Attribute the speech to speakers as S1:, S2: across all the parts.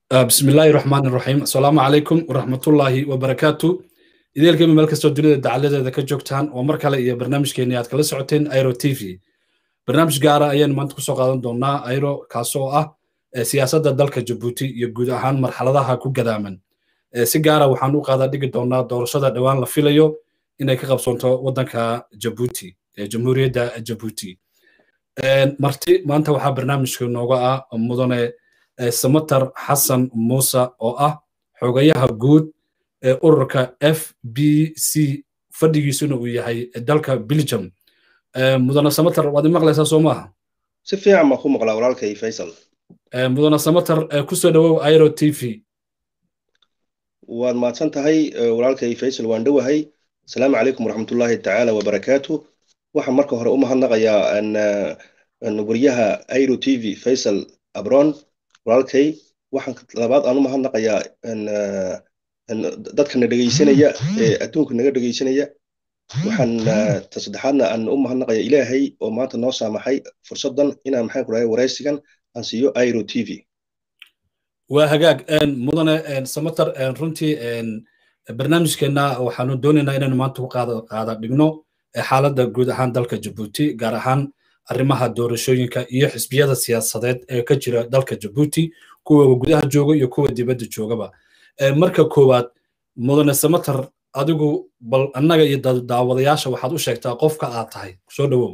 S1: bismi illaahi raxmaan iraxiim asalaamu calaykum waraxmatullaahi wabarakaatu ideelkeema meel kastoo dunida dacaladeeda ka joogtaan oo mar kale iyo barnaamijkeenii aad kala socoteen airo t v barnaamij gaara ayaan maanta kusoo qaadan doonaa airo kaasoo ah siyaasadda dalka jabuuti iyo guud ahaan marxaladaha ku gadaaman si gaara waxaan u qaadaa dhigi doonaa doorashada dhowaan la filayo inay ka qabsoonto waddanka jabuuti jamhuuriyadda jabuuti marti maanta waxaa barnaamijka nooga ah mudane samatar xasan muuse oo ah xogayaha guud ee ururka f b c fadhigiisuna uu yahay dalka belgium mudane samatar waad imaqlaysaa soo maaha
S2: si fiican baan ku maqlaa walaalkay faysal
S1: mudane samatar kusoo dhowow airo t v
S2: waad mahadsan tahay walaalkay faysal waan dhowahay asalaamu calaykum waraxmatullaahi tacaala wabarakaatu waxaan marka hore u mahadnaqayaa wariyaha airo t v faysal abron walaalkay waxaan labaad aan u mahadnaqayaa dadkana dhegaysanaya ee adduunka naga dhegaysanaya waxaan ta saddexaadna aan u mahadnaqaya ilaahay oo maanta noo saamaxay fursaddan inaan maxaan ku dhahay waraysigan aan siiyo airo t v
S1: waa hagaag mudane samatar runtii barnaamijkeenna waxaanu doonaynaa inaynu maanta ku qaada dhigno xaaladda guud ahaan dalka jabuuti gaar ahaan arrimaha doorashooyinka iyo xisbiyada siyaasadeed ee ka jira dalka jabuuti kuwa gudaha jooga iyo kuwa dibadda joogaba marka koowaad mudane samatar adigu bal annaga iyo daawadayaasha waxaad u sheegtaa qofka aad tahay soo dhowow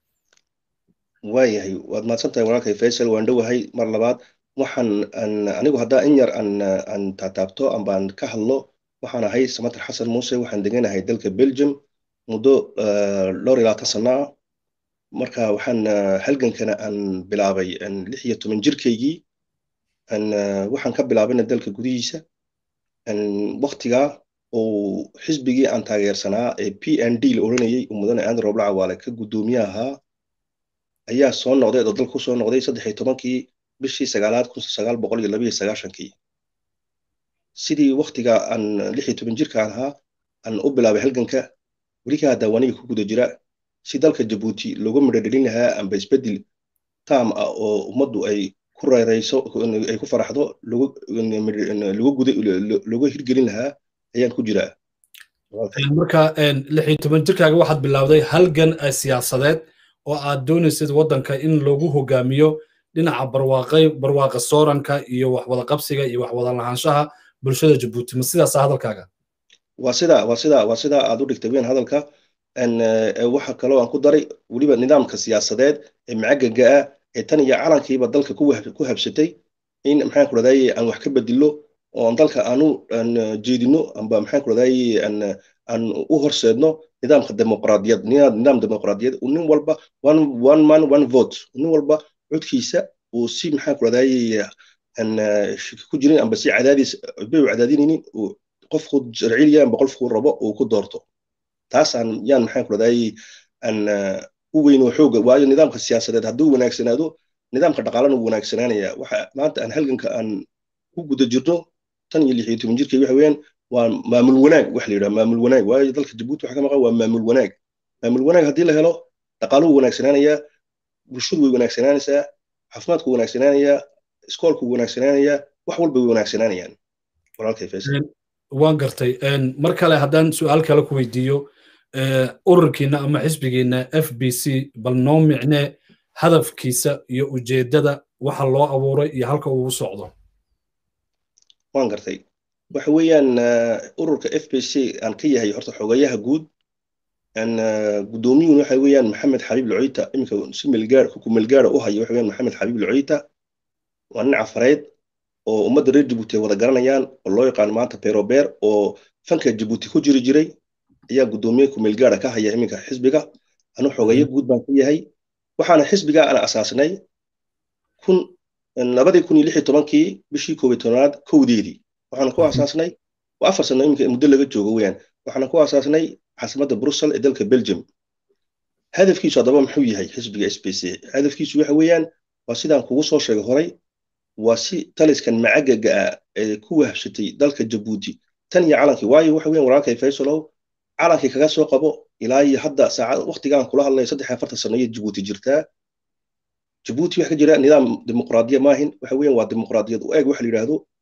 S2: waayahay waad mahadsan tahay walaalkay faysal waan dhowahay mar labaad waxaan anigu haddaa in yar aan taataabto ambaan ka hadlo waxaan ahay samatar xasan muuse waxaan deganahay dalka belgium muddo dhowr iyo labaatan sano ah marka waxaan halgankana aan bilaabay lix iyo toban jirkaygii waxaan ka bilaabayna dalka gudihiisa waktigaa oo xisbigii aan taageersanaa ee p n d la odhanayay uu mudane aandi roobla cawaale ka guddoomiye ahaa ayaa soo noqday oo dalka kusoo noqday saddex iyo tobankii bishii sagaalaad kun sagaal boqol iyo labayo sagaashankii sidii waktigaa aan lix iyo toban jirkaan ahaa aan u bilaabay halganka welikaa daawaniga ku guda jira si dalka jabuuti looga midhodhelin lahaa amba isbeddel taam ah oo ummaddu ay ku reerayso ay ku faraxdo looga hirgelin lahaa ayaan ku jiraa
S1: marka lix iyo toban jirkaaga waxaad bilowday halgan siyaasadeed oo aad doonaysid waddanka in loogu hogaamiyo dhinaca barwaaqay barwaaqa sooranka iyo waxwada qabsiga iyo waxwada lahaanshaha bulshada jabuuti ma sidaasa hadalkaaga
S2: waa sida waa sida waa sida aad u dhigtay weyn hadalka waxa kaloo aan ku daray weliba nidaamka siyaasadeed ee macagaga ah ee tan iyo calankiiba dalka ku habsatay in maxaan ku rahdaye aan wax ka bedilo oo aan dalka aanu jeedino amba maxaan ku rahdaye aan u horseedno nidaamka dimuqraadiyad nidaam dimuqraadiyad nin walba one one man one vote nin walba codkiisa uu si maxaan ku rahdaye shiki ku jirin amba si cadaadis bay u cadaadinaynin qofku sharciliya amba qofku rabo uu ku doorto taasaan yaan maxaan ku rahdaye aan u weyno xooga waayo nidaamka siyaasadeed hadduu wanaagsanaado nidaamka dhaqaalana wuu wanaagsanaanaya waxa maanta aan halganka aan ku guda jirno tan iyo lix iyo toban jirkay waxa weeyaan waa maamul wanaag wax la yidhaha maamul wanaag waayo dalka jabuuti waxa ka maqan waa maamul wanaag maamul wanaag haddii la helo dhaqaaluhu wanaagsanaanayaa bulshadu way wanaagsanaanaysaa caafimaadku wanaagsanaanayaa iskoolku wanaagsanaanayaa wax walba way wanaagsanaanayaan walaalkay faysal
S1: waan gartay mar kale haddaan su'aal kale ku weydiiyo ururkiina ama xisbigiina f b c bal noo micne hadafkiisa iyo ujeeddada waxa loo abuuray iyo halka uu socdo
S2: waan gartay waxa weeyaan ururka f b c aan ka yahay horta xogayaha guud guddoomiyuhuna waxa weeyaan maxamed xabiib locoyta iminka si melgaar kukumelgaara u hayo waxa weeyaan maxamed xabiib locoyta waa nin cafareyd oo ummadda reer jabuuti ay wada garanayaan oo loo yaqaan maanta berobeer oo fanka jabuuti ku jiri jiray ayaa guddoomiye kumeelgaara ka haya iminka xisbiga anu xogayo guud baan ka yahay waxaana xisbiga aan asaasnay kun labadii kun iyo lix iyo tobankii bishii koob iyo tobnaad kowdeedii waxaana ku asaasnay waa afar sano iminka muddo laga joogo weyaan waxaana ku asaasnay caasimadda brussel ee dalka belgium hadafkiisu haddaba muxuu yahay xisbiga s b c hadafkiisu waxa weeyaan waa sidaan kugu soo sheegay horay waa si taliskan macagaga ah ee ku wahshatay dalka jabuuti tan iyo calankii waayo waxa weeyaan walaalkay faysalow calankii kaga soo qabo ilaa iyo hadda saacad waqtigaan kula hadlaya saddex afartan sano iyo jabuuti jirtaa jabuuti waxa ka jira nidaam dimuqraadiya maahin waxa weeyaan waa dimuqraadiyad u eeg waxa la yidhaahdo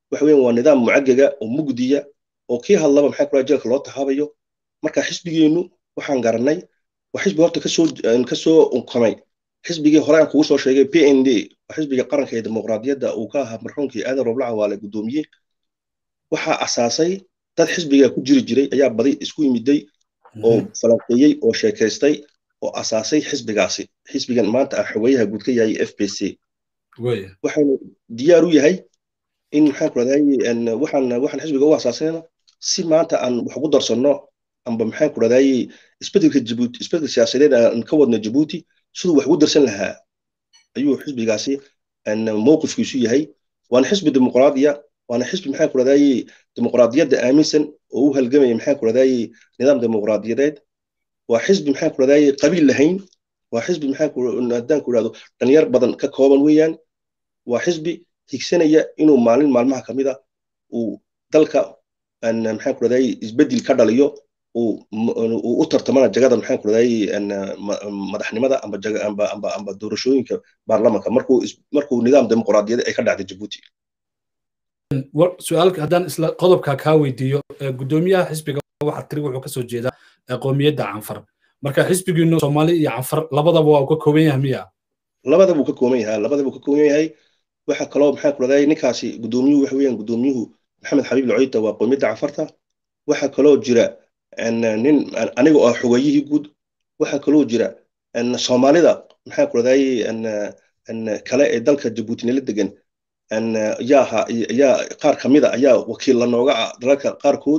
S2: waxa weyan waa nidaam mucagaga oo mugdiya oo kii hadlaba maxaa kula jeelka loo tahaabayo marka xisbigeennu waxaan garanay waa xisbi horta kasoo kasoo unkamay xisbigii hore aan kugu soo sheegay p n d waa xisbiga qaranka ee dimuqraadiyadda uu ka ahaa marxuumkii aadan rooblaca waale guddoomiye waxaa asaasay dad xisbiga ku jiri jiray ayaa badi isku yimiday oo falanqeeyey oo sheekaystay oo asaasay xisbigaasi xisbigan maanta ah xogeyaha guud ka yahay f b c waxaynu diyaar u yahay in maxaan ku rahday waxaan waxaan xisbiga u asaasayna si maanta aan wax ugu darsanno amba maxaan ku rahday isbedelka jabuuti isbedelka siyaasadeed aan ka wadno jabuuti siduu wax ugu darsan lahaa ayuu xisbigaasi mowqifkiisu yahay waana xisbi dimuqraadiya waana xisbi maxaan ku rahday dimuqraadiyadda aaminsan oo u halgamaya maxaan ku rahday nidaam dimuqraadiyadeed waa xisbi maxaan ku rahday qabiil lahayn waa xisbi maxaan ku haddaan ku ihahdo dhalinyar badan ka kooban weeyaan waa xisbi higsanaya inuu maalin maalmaha ka mid a uu dalka maxaan ku rahday isbedel ka dhaliyo uu u tartamana jagada maxaan ku rahday madaxnimada amba amba amba amba doorashooyinka baarlamanka markuu markuu nidaam dimuqraadiyadeed ay ka dhacday jabuuti
S1: su-aalka haddaan isla qodobka kaa weydiiyo guddoomiyaha xisbiga waxaa tiri wuxuu kasoo jeedaa qoomiyadda canfar marka xisbigiinu soomaali iyo canfar labadaba waa uu ka kooban yahay miya
S2: labadaba uu ka kooban yahay labadaba uu ka kooban yahay waxa kaloo maxaa ku rahday ninkaasi guddoomiyuhu waxa weeyaan guddoomiyuhu maxamed xabiib lacoyta waa qoomiyadda canfarta waxa kaloo jira nin aniga oo xogayihii guud waxa kaloo jira soomaalida maxaa ku rahday kale ee dalka jabuutinila degan yaa yaa qaar ka mida ayaa wakiil la nooga ah dalalka qaarkood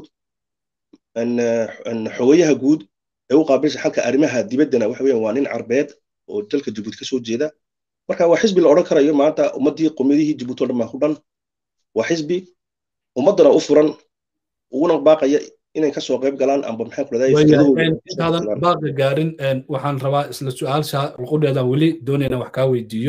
S2: xogayaha guud ee u qaabilsa xalka arrimaha dibaddana waxa weeyaan waa nin carbeed oo dalka jabuuti kasoo jeeda marka waa xisbi la odhan karayo maanta ummaddii qomiyadihii jabuuti oo dhan baa ku dhan waa xisbi ummaddana u furan uguna baaqaya inay kasoo qayb galaan amba maxaa ku
S1: intaadan baaqa gaarin waxaan rabaa isla su-aalsha luqudheeda weli doonayna wax kaa weydiiyo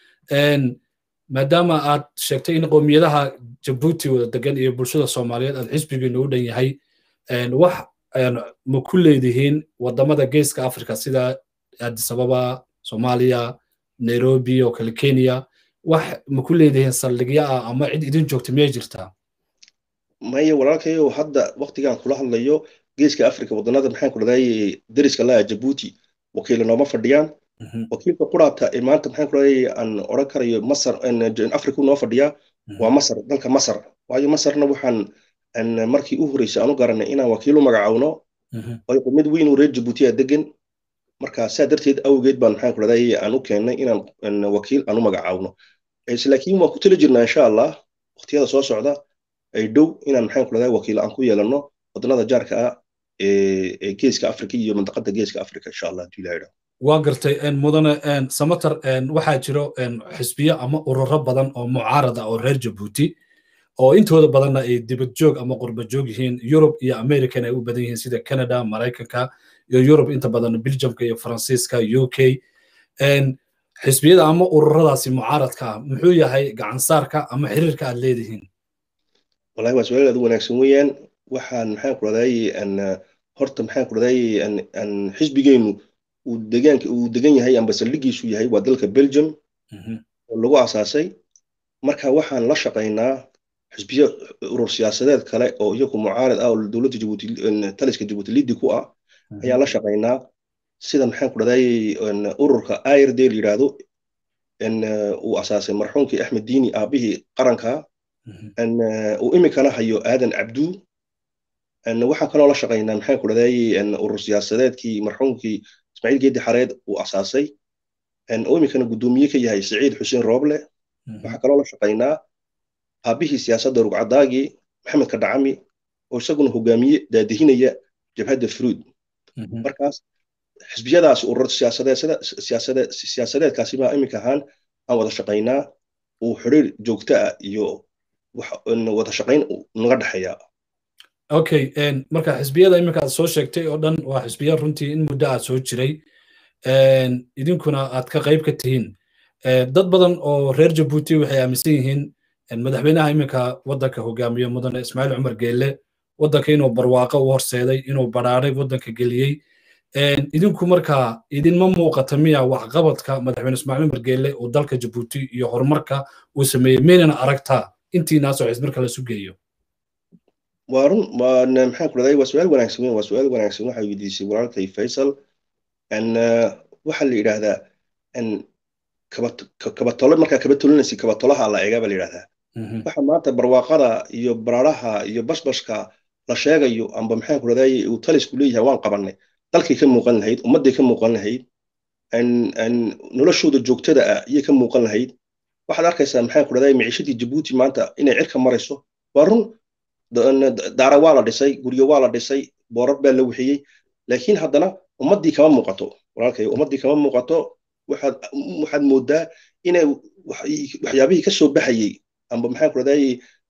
S1: maadaama aad sheegtay in qowmiyadaha jabuuti wada degan iyo bulshada soomaaliyeed aad xisbigiinu u dhan yahay wax ma ku leedihiin wadamada geeska africa sida adisababa soomaaliya nairobi oo kale kenya wax ma ku leedihiin saldhigyo ah ama cid idin joogta miyay jirtaa
S2: maya walaalkayo hadda waktigan kula hadlayo geeska africa wadanada maxaan ku dhahday deriska laha jabuuti wakiila nooma fadhiyaan wakiilka quraata ee maanta maxaan ku dhahday aan odhan karayo masar africa noo fadhiyaa waa masar dalka masar waayo masarna waxaan markii u horreysay aan u garanay inaan wakiil u magacawno oo mid weyn oo reer jabuutiya degan marka saa darteed awgeed baan maxaan ku dhahday aan u keennay inaan wakiil aan u magacawno laakiin waan ku tala jirnaa insha allah waqtiyada soo socda ay dhow inaan maxaan ku dhahday wakiil aan ku yeelanno wadannada jaarka ah ee geeska africa iyo mantaqada geeska africa insha allah hadii ilaha
S1: waa gartay mudane samater waxaa jiro xisbiyo ama ururo badan oo mucaarada oo reer jabuuti oo intooda badanna ay dibad joog ama qurba joog yihiin yurub iyo american ay u badan yihiin sida canada maraykanka iyo yurub inta badan belgiumka iyo faransiiska u k xisbiyada ama ururadaasi mucaaradka ah muxuu yahay gacansaarka ama xiriirka aad leedihiin
S2: wallahi waa su-aal aad u wanaagsan weeyaan waxaan maxaan ku dhahday horta maxaan ku dhahday xisbigeennu uu degaanka uu degan yahay amba saldhigiisu yahay waa dalka belgium oo lagu asaasay marka waxaan la shaqaynaa xisbiyo urur siyaasadeed kale oo iyagu mucaarid ah oo dowladda jabuuti taliska jabuuti liddi ku ah ayaan la shaqaynaa sida maxaan ku dhahday ururka ird la yidhaahdo uu asaasay marxuumkii axmed diini aabihii qaranka uu iminkana hayo aadan cabdu waxaan kaloo la shaqaynaa maxaan ku dhahday urur siyaasadeedkii marxuumkii ismaaciil geedi xareed uu asaasay oo iminkana guddoomiye ka yahay siciid xuseen rooble waxaan kaloo la shaqaynaa aabihii siyaasadda rugcadaagii maxamed kadhacami oo isaguna hogaamiye daadihinaya jabhadda fruud markaas xisbiyadaas urur siyaasadeedkaasi baa iminka ahaan aan wada shaqaynaa uu xiriir joogto ah iyo wada shaqayn naga dhexeeya
S1: okay marka xisbiyada iminka aad soo sheegtay oo dhan waa xisbiya runtii in muddo aad soo jiray idinkuna aad ka qayb ka tihiin dad badan oo reer jabuuti waxay aaminsan yihiin madaxweynaha iminka waddanka hogaamiye mudane ismaaciil cumar geelle waddanka inuu barwaaqo u horseeday inuu badhaaray waddanka geliyey idinku markaa idinma muuqata miya waxqabadka madaxweyne ismaaciil cumar geelle uu dalka jabuuti iyo horumarka uu sameeyey maynana aragtaa intiinaasoo xisb marka lasu geeyo
S2: waa run maxaan ku dhahday waa su-aal wanaagsan waa su-aal wanaagsan waxaa weydiisay walaalkay faysal waxaa la yidhaahdaa kabatolo markaa kaba tolinaysa kabatolaha la eegaa baa la yidhahdaa waxa maanta barwaaqada iyo baraaraha iyo bashbashka la sheegayo amba maxaan ku dhahday uu talisku leeyahay waan qabanay dalkay ka muuqan lahayd ummadday ka muuqan lahayd noloshooda joogtada ah ayay ka muuqan lahayd waxaad arkaysaa maxaan ku dhahday miciishadii jabuuti maanta inay cirka marayso waa run daara waa la dhisay guryo waa la dhisay boorar baa la wixiyey laakiin haddana ummaddii kama muuqato walaalkay ummaddii kama muuqato waxaad waxaad moodaa inay waxyaabihii ka soo baxayey amba maxaan ku dhahday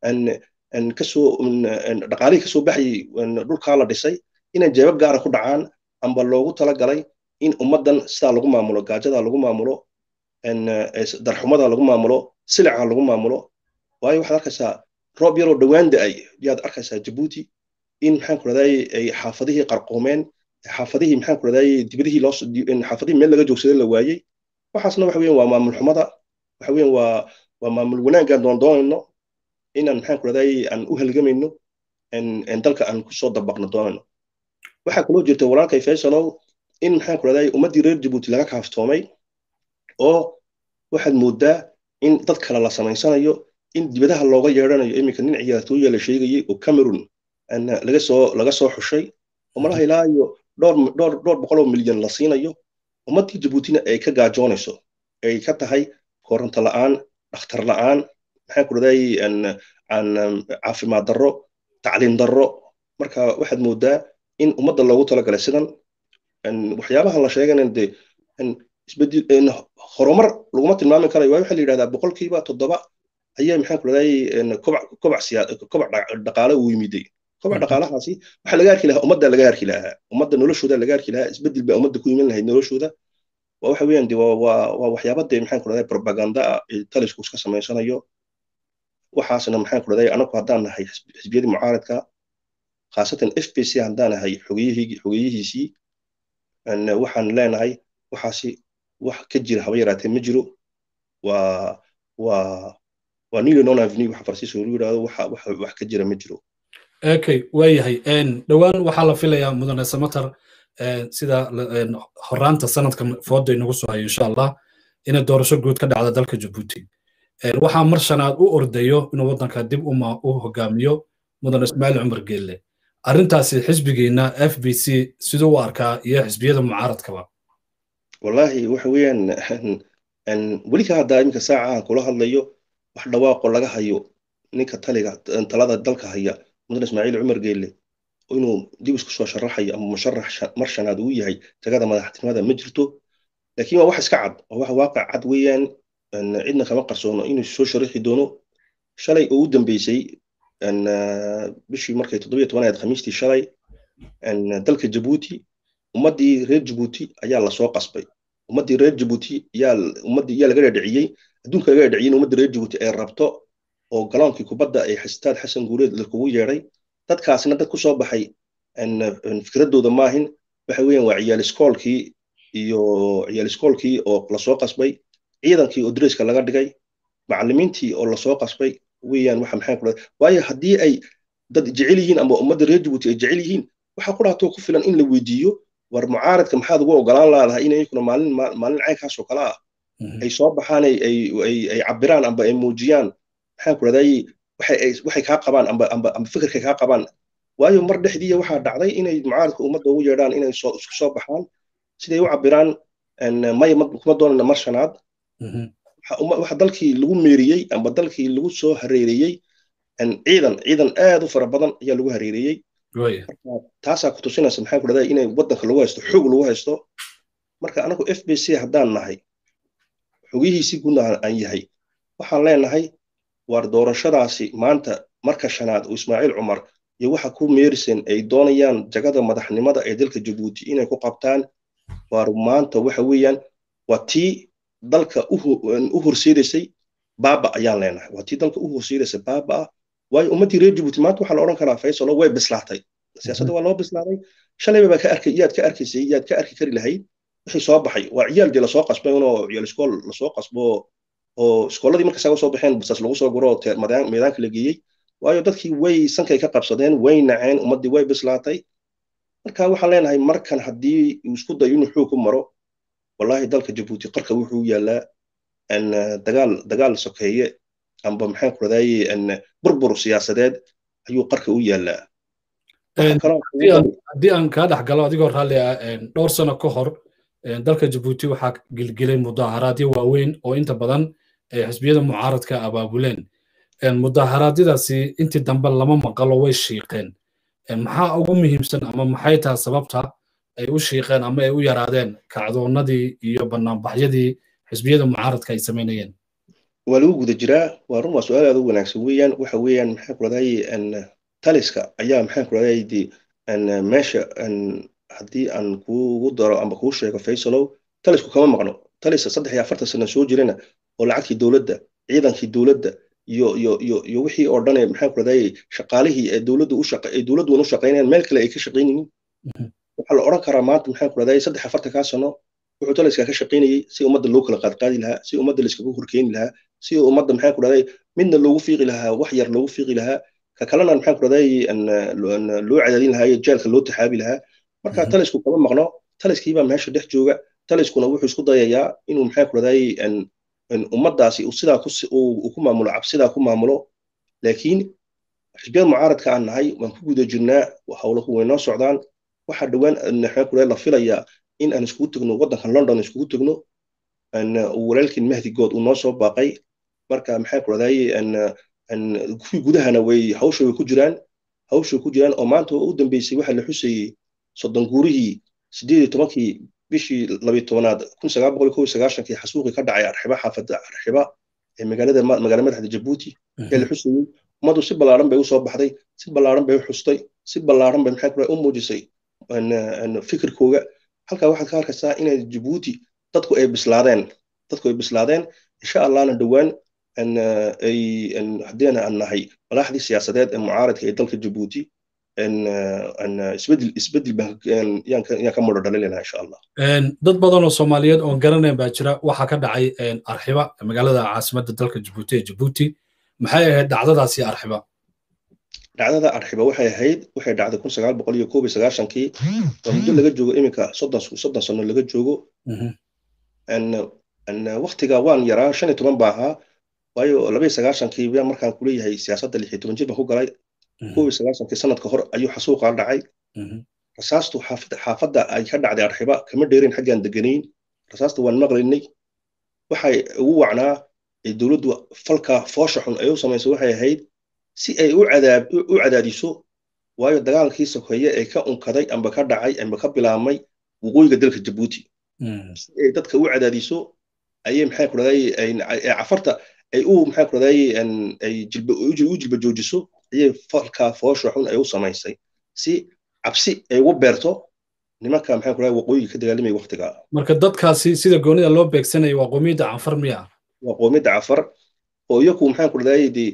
S2: kasoo dhaqaalihii kasoo baxayey dhulkaa la dhisay inay jeebab gaara ku dhacaan amba loogu talagalay in ummaddan sidaa lagu maamulo gaajada lagu maamulo darxumada lagu maamulo silica lagu maamulo waayo waxaad arkaysaa roob yaroo dhowaan da-ay yaad arkaysaa jabuuti in maxaan ku dhahday ay xaafadihii qarqoomeen xaafadihii maxaan ku dhahday dibadihii loo xaafadihii meel laga joogsaday la waayey waxaasna waxa weyan waa maamul xumada waxa weyan waa waa maamul wanaaggaan doon doonayno inaan maxaan ku dhahday aan u halgamayno dalka aan kusoo dabaqno doonayno waxaa kaloo jirta walaalkay faysalow in maxaan ku dhahday ummaddii reer jabuuti laga kaaftoomay oo waxaad moodaa in dad kale la samaysanayo in dibadaha looga yeedhanayo iminka nin ciyaartooya la sheegayey oo cameroon laga soo laga soo xushay oo malaha ilaa iyo dhowr dhowr dhowr boqol oo milyan la siinayo ummaddii jabuutina ay ka gaajoonayso ay ka tahay koronto la'aan dhakhtar la'aan maxaan ku dhahday caafimaad darro tacliin darro marka waxaad moodaa in ummadda loogu talagalay sidan waxyaabaha la sheegana dee isbedel horumar laguma tilmaami karayo waayo waxaa la yidhahdaa boqolkiiba toddoba ayaa maxaan ku dhahday kobac kobac kobac dhaqaale uu yimiday kobac dhaqaalahaasi waxaa laga arki lahaa ummadda laga arki lahaa ummadda noloshooda laga arki lahaa isbedel baa ummadda ku iman lahayd noloshooda waa waxa weeyaan de waa waa waxyaaba dee maxaan ku dhahday propaganda ah ee talisku iska samaysanayo waxaasna maxaan ku dhahday anagu haddaan nahay xisbiyadii mucaaradka khaasatan f p c haddaan nahay xogeyihii xogeyihiisii waxaan leenahay waxaasi wax ka jira haba yaraatee ma jiro waa waa waa nilo non avenue waxa farsiiska lagu yidhahdo waxa wax wax ka jira ma jiro
S1: okay waayahay dhowaan waxaa la filayaa mudane samatar sida horaanta sanadka fooda inagu soo hayo insha allah inay doorasho guud ka dhacda dalka jabuuti waxaa mar shanaad u ordayo inuu waddanka dib uma u hogaamiyo mudane ismaaciil cumar geelle arrintaasi xisbigeena f b c siduu u arkaa iyo xisbiyada mucaaradkaba
S2: wallahi waxa weeyaan weli ka haddaa iminka saaca aan kula hadlayo wax dhawaaqo laga hayo ninka taliga talada dalka haya mudane ismaaciil cumar geelle inuu dib isku soo sharaxayo ama musharax mar shanaad uu yahay tagada madaxtinimada ma jirto laakiin waa wax iska cad waa wax waaqic cad weeyaan cidna kama qarsoono inuu soo sharaxi doono shalay oo u dambeysay bishii markay toddobiyo tobanaad khamiistii shalay dalka jabuuti ummaddii reer jabuuti ayaa lasoo qasbay ummaddii reer jabuuti yaa ummaddii yaa laga dhadhiciyey adduunka laga dhadhiciyey in ummaddii reer jabuuti ay rabto oo galoonkii kubadda ay xasitaad xasan guuleed lakugu yeedhay dadkaasna dad ku soo baxay fikraddooda maahin waxa weeyaan waa ciyaal iskoolkii iyo ciyaal iskoolkii oo lasoo qasbay ciidankii oo dresska laga dhigay macallimiintii oo lasoo qasbay weeyaan waxa maxaan ku waayo haddii ay dad jecel yihiin ama ummadda reer jabuuti ay jecel yihiin waxaa ku dhaatoo ku filan in la weydiiyo war mucaaradka maxaad ugu ogolaan laadahay in iyakuna maalin maalin caynkaas oo kale ah ay soo baxaan ay ay ay cabiraan amba ay muujiyaan maxaan ku dhahday waxay waxay kaa qabaan amba amba amba fikirkay kaa qabaan waayo mar dhexdiiya waxaa dhacday inay mucaaradka ummadda ugu yeedhaan inay soo isku soo baxaan siday u cabiraan maya kuma doonana mar shanaad waxa dalkii lagu meeriyey amba dalkii lagu soo hareereeyey ciidan ciidan aad u fara badan ayaa lagu hareereeyey taasaa ku tusinaysa maxaan ku dhahday inay waddanka lagu haysto xoog lagu haysto marka anagu f b c haddaan nahay xogihiisii guudna aan yahay waxaan leenahay waar doorashadaasi maanta marka shanaad uu ismaaciil cumar iyo waxa ku meerisen ay doonayaan jagada madaxnimada ee dalka jabuuti inay ku qabtaan waar maanta waxa weeyaan waa tii dalka u horseedaysay baaba ayaan leenahay waa tii dalka u horseedaysay baaba ah waayo ummaddii reer jabuuti maanta waxaa la odhan karaa faysalo way bislaatay siyaasadda waa loo bislaaday shalayba baa ka arkay yaad ka arkaysay yaad ka arki kari lahayd wixii soo baxay waa ciyaal dee lasoo qasbay unoo ciyaal iskool lasoo qasbo oo iskooladii marka isaga soo baxeen basaas lagu soo guro oo meedaanka la geeyey waayo dadkii way sankay ka qabsadeen way naceen ummaddii way bislaatay marka waxaan leenahay markan haddii uu isku dayo inuu xoog ku maro wallahi dalka jabuuti qarka wuxuu yaalaa dagaal dagaal sokeeye amba maxaan ku radaaye burbur siyaasadeed ayuu qarka u yaalaa
S1: haddii aan kaa dhex galo adigoo raalli ah dhowr sano ka hor dalka jabuuti waxaa gilgilay mudaaharaadyo waaweyn oo inta badan xisbiyada mucaaradka abaabuleen mudaaharaadiyadaasi intii dambe lama maqalo way shiiqeen maxaa ugu muhiimsan ama maxay tahay sababta ay u shiiqeen ama ay u yaraadeen kacdoonnadii iyo banaanbaxyadii xisbiyada mucaaradka ay samaynayeen
S2: waa lagu guda jiraa waa run waa su-aal aad u wanaagsan weeyaan waxa weeyaan maxaan ku radaaye taliska ayaa maxaan ku radaaye meesha haddii aan kuugu daro amba kuu sheego faysalow talisku kama maqno taliska saddex iyo afartan sano soo jirana oo lacagtii dowladda ciidankii dowladda iyo iyo iyo iyo wixii oo dhan ee maxaan ku radaaye shaqaalihii ee dowladdu u shaqa ee dowladdu u shaqaynayaan meel kale ay ka shaqaynaynin waxaa la odhan karaa maanta maxaan ku radaaye saddex afartankaa sano wuxuu taliska ka shaqaynayey si ummadda loo kala qaadqaadi lahaa si ummadda layskagu horkeeni lahaa si ummadda maxaan ku radaaye midna loogu fiiqi lahaa wax yar loogu fiiqi lahaa ka kalena maxaan ku radaaye loo cadaadin lahaa iyo jeelka loo taxaabi lahaa marka talisku kama maqno taliskiibaa meesha dhex jooga taliskuna wuxuu isku dayayaa inuu maxaan ku radaaye ummaddaasi sidaa uu ku maamulo cabsidaa ku maamulo laakiin xisbiyada mucaaradka aan nahay waan ku guda jirnaa howlahu way noo socdaan waxaa dhowaan maxaan ku radaaye la filayaa in aan iskugu tegno waddankan london iskugu tegno walaalkiin mahdigood uu noo soo baaqay marka maxaan ku radaaye kuwii gudahana way hawsha way ku jiraan hawsha way ku jiraan oo maanta u dambeysay waxaa la xusayey soddon guurihii sideed iyo tobankii bishii labiyo tobanaad kun sagaal boqol kow iyo sagaashankii xasuuqii ka dhacay arxiba xaafadda arxiba ee magaalada magaala madaxda jabuuti ee la xusayey ummaddu si ballaaran bay u soo baxday si ballaaran bay u xustay si ballaaran bay maxaa kule u muujisay fikirkooga halkaa waxaad ka arkaysaa inay jabuuti dadku ay bislaadeen dadku ay bislaadeen insha allahna dhowaan ay haddiina aan nahay madaxdii siyaasadeed ee mucaaradka ee dalka jabuuti isbedel isbedel yaan ka mudho dhalinayna insha allah
S1: dad badan oo soomaaliyeed oon garanayn baa jira waxaa ka dhacay arxiba magaalada caasimadda dalka jabuuti ee jabuuti maxay ahayd dhacdadaasi arxiba
S2: dhacdada arxiba waxay ahayd waxay dhacday kun sagaal boqol iyo koob iyo sagaashankii oo muddo laga joogo iminka soddon soddon sano laga joogo waktiga waan yaraa shan iyo toban baa ahaa waayo laba iyo sagaashankii baa markaan kuleeyahay siyaasadda lix iyo toban jir baan ku galay koob iyo sagaashankii sanadka hor ayuu xasuuqa dhacay rasaastu xaafadda ay ka dhacday arxiba kama dheerin xaggaan deganayn rasaasta waan maqlaynay waxay ugu wacnaa dowladdu falka foosha xun ay u samaysay waxay ahayd si ay u cadaadiso waayo dagaalkii sokeeye ee ka unkaday amba ka dhacay amba ka bilaabmay waqooyiga dalka jabuuti si ay dadka u cadaadiso ayay maxaa ku raday cafarta ay u maxaa ku raday ay u jilba joojiso ayay falka foosha xun ay u samaysay si cabsi ay ugu beerto nimanka maxaa ku raday waqooyiga ka dagaalamaya waqtiga
S1: marka dadkaasi sida goonida loo beegsanayo waa qoomiyadda cafar miya
S2: waa qoomiyadda cafar oo iyaku maxaa ku raday dee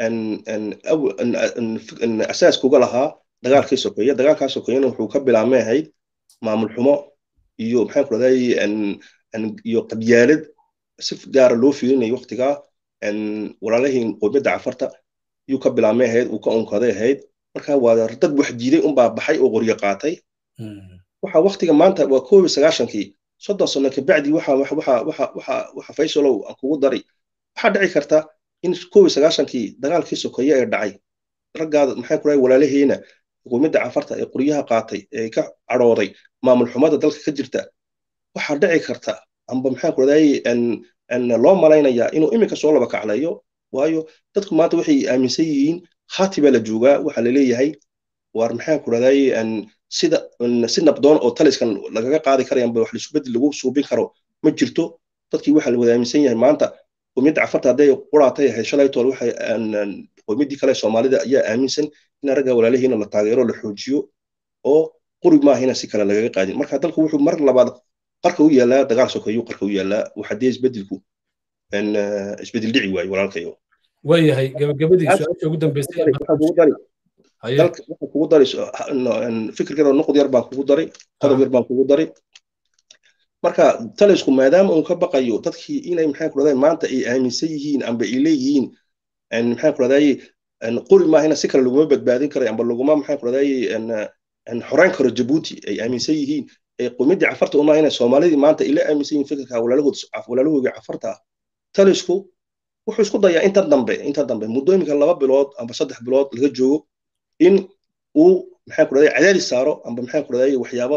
S2: asaaskuga lahaa dagaalkii sokeeye dagaalkaa sokeeyena wuxuu ka bilaabmay ahayd maamul xumo iyo maxaan ku raday iyo qabyaalad si gaara loo fiirinayay waqtigaa walaalahiin qoomiyadda cafarta yuu ka bilaabmay ahayd uu ka unkaday ahayd marka waa dad wax diiday unbaa baxay oo qoryo qaatay waxa waqtiga maanta waa koob iyo sagaashankii soddon sano kabacdi waxa waxa waxa waxa waxa faysalow aan kugu dari waxaa dhici karta in koob iyo sagaashankii dagaalkii sokeeye ee dhacay raggaada maxay ku rahay walaalaheena xukuumadda cafarta ee qoryaha qaatay ee ka cadhooday maamul xumada dalka ka jirta waxaa dhici karta amba maxaa ku raday loo malaynayaa inuu iminka soo laba kacleeyo waayo dadku maanta waxay aaminsan yihiin khati baa la joogaa waxaa la leeyahay waar maxaa ku raday sida si nabdoon oo taliskan lagaga qaadi karaya amba wax lisubedel lagu suubin karo ma jirto dadkii waxaa la wada aaminsan yahay maanta qowmiyadda cafarta hadday quraatay ahayd shalay tool waxay qowmiyaddii kale soomaalida ayaa aaminsan in ragga walaalihiina la taageero la xoojiyo oo quri maahina si kale lagaga qaadin marka dalku wuxuu mar labaad qarka u yaalaa dagaal sokeeyu qarka u yaalaa waxadee isbedelku isbedel dhici waayo walaalkayo
S1: waayahay gabagabadii su-aasha ugu dambeysay
S2: dalka waxaa kugu dari fikirkeeda nuqud yar baan kugu daray qodob yar baan kugu daray marka talisku maadaama uu ka baqayo dadkii inay maxaa ku dhahday maanta ay aaminsan yihiin amba ay leeyihiin maxaa ku dhahday qori maahina si kale laguma badbaadin karay amba laguma maxaa ku dhahday xoreyn karo jabuuti ay aaminsan yihiin qumidii cafarta uma inay soomaalidii maanta ila aaminsan yihiin fikirka walaalahooga cafarta ah talisku wuxuu isku dayaa inta dambe inta dambe muddooyinka laba bilood amba saddex bilood laga joogo in uu maxaa ku dhahday cadaadis saaro amba maxaa ku dhahday waxyaabo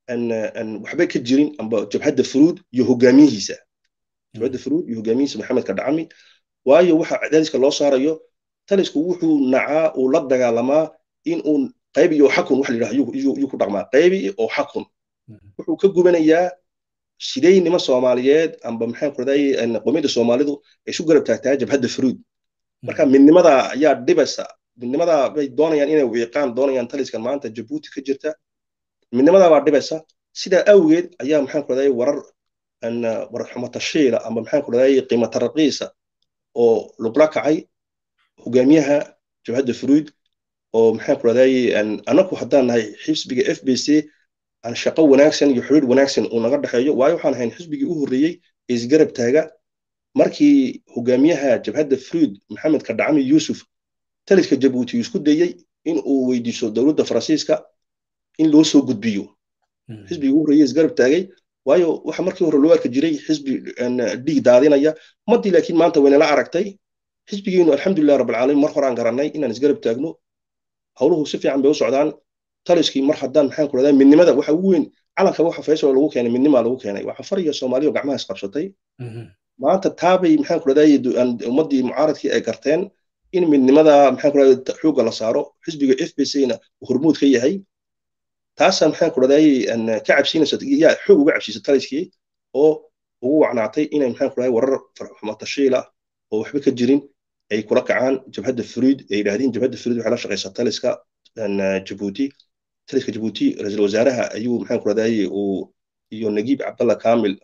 S2: waxba ka jirin amba jabhadda furuud iyo hogaamiyihiisa jabhadda furuud iyo hogaamiyihiisa maxamed kadhacami waayo waxa cadaadiska loo saarayo talisku wuxuu nacaa uu la dagaalamaa in uu qaybi oo xakun wax la yidhaha yuu ku dhaqmaa qaybi oo xakun wuxuu ka gubanayaa siday nima soomaaliyeed amba maxaa ku dhahday qomiyadda soomaalidu ay isu garab taagtaa jabhadda furuud marka midnimada ayaa dhibaysa midnimada bay doonayaan inay wiiqaan doonayaan taliskan maanta jabuuti ka jirta midnimada baa dhibaysa sidaa awgeed ayaa maxaa ku dhahday warar warar xumatashiila amba maxaa ku dhahday qiimo taraqiisa oo lugla kacay hogaamiyaha jabhadda furuud oo maxaa ku dhahday anaku haddaan nahay xisbiga f b c aan shaqo wanaagsan iyo xiriir wanaagsan uu naga dhexeeyo waayo waxaan ahayn xisbigii u horreeyey ee isgarab taaga markii hogaamiyaha jabhadda fruid maxamed kadhacami yuusuf taliska jabuuti isku dayey in uu weydiiso dowladda faransiiska in loo soo gudbiyo xisbigii u horreeyey isgarab taagay waayo waxa markii hore loo arki jiray xisbi dhiig daadinaya madii laakiin maanta waynala aragtay xisbigeenu alxamdulilah rabbilcaalamiin mar horaan garannay inaan isgarab taagno howluhu si fiican bay u socdaan taliskii mar haddaan maxaan ku dhahdaa midnimada waxa ugu weyn calanka waxa faysal lagu keenay midnimaa lagu keenay waa cafar iyo soomaaliya oo gacmaha isqabsatay maanta taabay maxaan ku dhahdaa ummaddii mucaaradkii ay garteen in midnimada maxaan ku dhahdaa xoogga la saaro xisbiga f b c na hormuud ka yahay taasaa maxaan ku dhahdaa ka cabsiinaysa yaa xoog uga cabsiisa taliskii oo ugu wacnaatay inay maxaan ku dhahdaa warar xumatashiila oo waxba ka jirin ay kula kacaan jabhadda furiid ay yidhaahdeen jabhadda furiid waxay la shaqaysaa taliska jabuuti taliska jabuuti ra-iisul wasaaraha ayuu maxaan ku dhahday uu iyo nagiib cabdalla kamil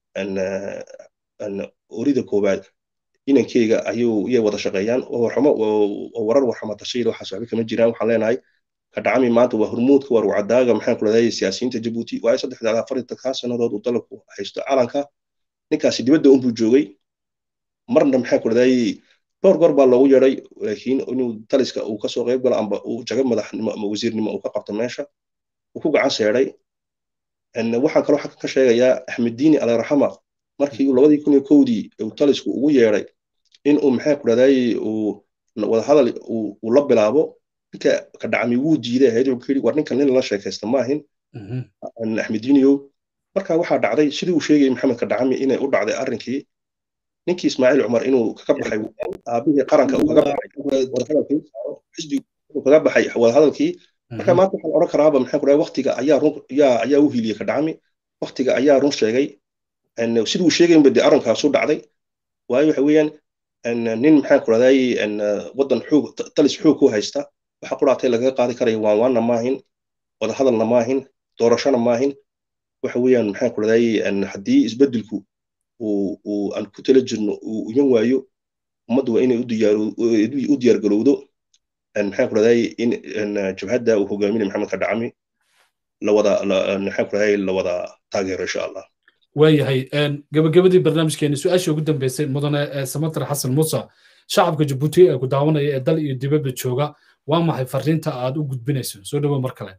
S2: orida koowaad inankeyga ayuu iyay wada shaqeeyaan oo warar warxama tashiil waxaas waxba kama jiraan waxaan leenahay kadhacami maanta waa hormuudka waa rucadaaga maxaan ku dhahday siyaasiyiinta jabuuti waayo saddexda afartankaa sannadood uu dalabku haysto calanka ninkaasi dibadda unbuu joogay marna maxaan ku dhahday dhowr goor baa loogu yeedhay laakiin inuu taliska uu kasoo qayb galo amba uu jaga madaxnimo ama wasiirnimo uu ka qabto meesha uu ku gacan seedhay waxaan kaloo xaggan ka sheegayaa axmed diini aliraxama markii labadii kun iyo kowdii uu talisku ugu yeedhay in uu maxaa ku dhahday uu wadahadal uu la bilaabo ninka ka dhacmi wuu diiday ahayd wuxuu yidhi war ninkan nin lala sheekaysta maahin axmed diiniyow marka waxaa dhacday sidii uu sheegayay maxamed ka dhacami inay u dhacday arrinkii ninkii ismaaciil cumar inuu kaga baxay aabihii qaranka uu kaga baxay xisbigu kaga baxay wadahadalkii marka maanta waxaan odhan karaaba maxaan ku dhahay waktiga ayaa run ayaa ayaa u hiiliyey kadhacami waktiga ayaa run sheegay siduu sheegaynba dee arrinkaasu dhacday waayo waxa weeyaan nin maxaan ku dhahday waddan xoog talis xoog ku haysta waxa quraatay lagaga qaadi karaya waan waanna maahin wadahadalna maahin doorashona maahin waxa weeyaan maxaan ku dhahday haddii isbeddelku uu aan ku tala jirno uu iman waayo ummaddu waa inay u diyaargarowdo maxaan ku dhahday in jabhadda uu hogaaminay maxamed ka dhacami lawada maxaan ku dhahday lawada taageero insha allah
S1: waayahay gabagabadii barnaamijkeeni su-aashii ugu dambeysay mudane samatar xasan muuse shacabka jabuuti ee ku daawanaya ee dal iyo dibadda jooga waa maxay fariinta aad u gudbinayso soo dhowo mar kale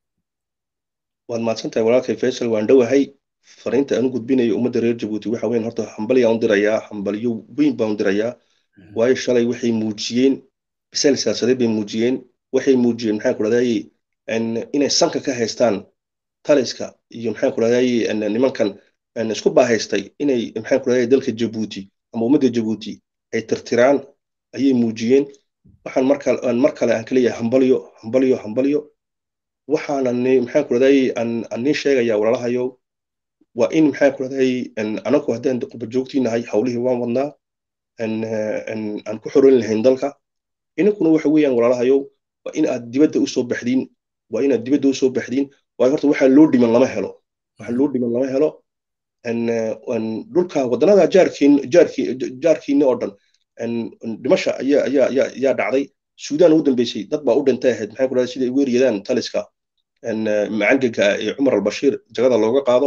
S2: waad mahadsantahay walaalkay faysal waan dhowahay fariinta aan u gudbinayo ummadda reer jabuuti waxa weyn horta hambalyaan u dirayaa hambalyo weyn baan u dirayaa waayo shalay waxay muujiyeen bisaal siyaasadeed bay muujiyeen waxay muujiyeen maxaan ku dhahday inay sanka ka haystaan taliska iyo maxaan ku dhahday nimankan isku baahaystay inay maxaan ku dhahday dalka jabuuti ama ummadda jabuuti ay tirtiraan ayay muujiyeen waxaan markale mar kale aan ka leeyahay hambalyo hambalyo hambalyo waxaana maxaan ku dhahday aan nii sheegayaa walaalahayow waa in maxaa ku dhahday anagu haddaan quba joogtiinahay hawlihii waan wadnaa aan ku xoroyn lahayn dalka inankuna waxa weeyaan walaalahayow waa in aad dibadda usoo baxdiin waa inaad dibadda usoo baxdiin waayo horta waxaa loo dhiman lama helo waxaa loo dhiman lama helo dhulka waddanada jaarkiin jaarkii jaarkiina oo dhan dhimasha ayaa ayaa ayaa ayaa dhacday suudaan ugu dambeysay dad baa u dhintay ahayd maxaa ku dhahday siday ugu eryadaan taliska macangaga ee cumar albashiir jagada looga qaado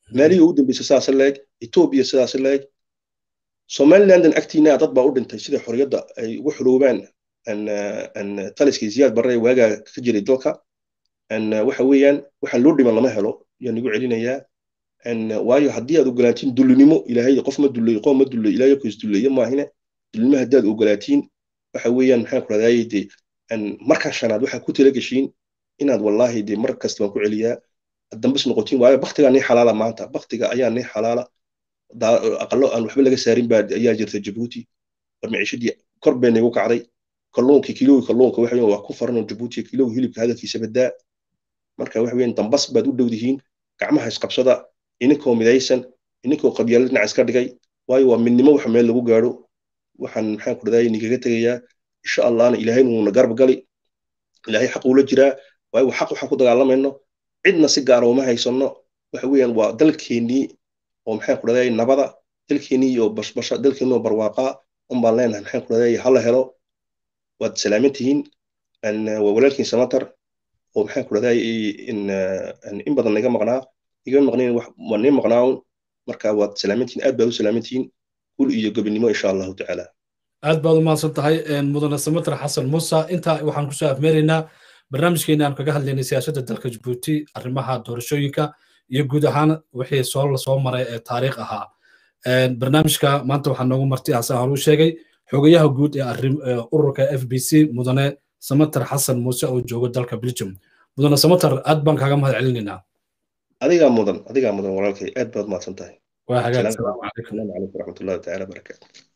S2: maalihii ugu dambeysay sidaas leeg etoobiya sidaas leeg somalilandan agtiina dad baa u dhintay sida xorriyadda ay ugu xuloobaan taliskii ziyaad barre waagaa ka jiray dalka waxa weeyaan waxaan loo dhiman lama helo yaan igu celinayaa waayo haddii aad ogolaatiin dullinimo ilaahay qof ma dullay qoom ma dullay ilaahay ku isdulleeye maahine dullinimo haddaad ogolaatiin waxa weeyaan maxaan ku radaaye dee markan shanaad waxaa ku tala geshiin inaad wallaahi dee mar kasta waan ku celiyaa dambes noqotiin waayo baktigaa nii xalaala maanta baktiga ayaa nii xalaala aqalo aan waxba laga saarin baa ayaa jirta jabuuti war maciishadii kor bay nagu kacday kalluunkii kilowgi kalluunka waxa waa ku faran jabuuti kilowgi hilibka hadalkiisa badaa marka waxa weeyaan dambas baad u dhowdihiin gacmaha isqabsada ininkoo midaysan ininkoo qabyaalad dhinac iska dhigay waayo waa midnimo waxa meel lagu gaadho waxaan maxaan ku dhadaayay ninkaga tegayaa insha allahna ilaahayna wuuna garab gali ilaahay xaq uula jiraa waayo xaq waxaan ku dagaalamayno cidna si gaara uma haysanno waxa weeyaan waa dalkeennii oo maxaan ku dhadaayay nabada dalkeennii iyo bashbasha dalkeennii oo barwaaqaa un baan leenahay maxaan ku dhadaayay hala helo waad salaaman tihiin waa walaalkiin samatar oo maxaan ku dhadaayay in badan naga maqnaa iga maqnayn waa nii maqnaaun marka waad salaamantihiin aad baad u salaamantihiin gul iyo gobinimo insha allahu tacaala
S1: aad baad u mahadsan tahay mudane samatar xasan muuse intaa waxaan kusoo afmeeraynaa barnaamijkeena aan kaga hadlaynay siyaasadda dalka jabuuti arrimaha doorashooyinka iyo guud ahaan wixii soo lasoo maray ee taariikh ahaa barnaamijka maanta waxaa noogu marti hasan halu sheegay xogayaha guud ee ururka f b c mudane samatar xasan muuse oo joogo dalka belgium mudane samatar aad baan kaaga mahad celinaynaa
S2: adigaa mudan adigaa mudan walaalkay aad baad mahadsan tahay
S1: waa hagaag
S2: salaamu calaykum waraxmatullahi tacaala barakaatu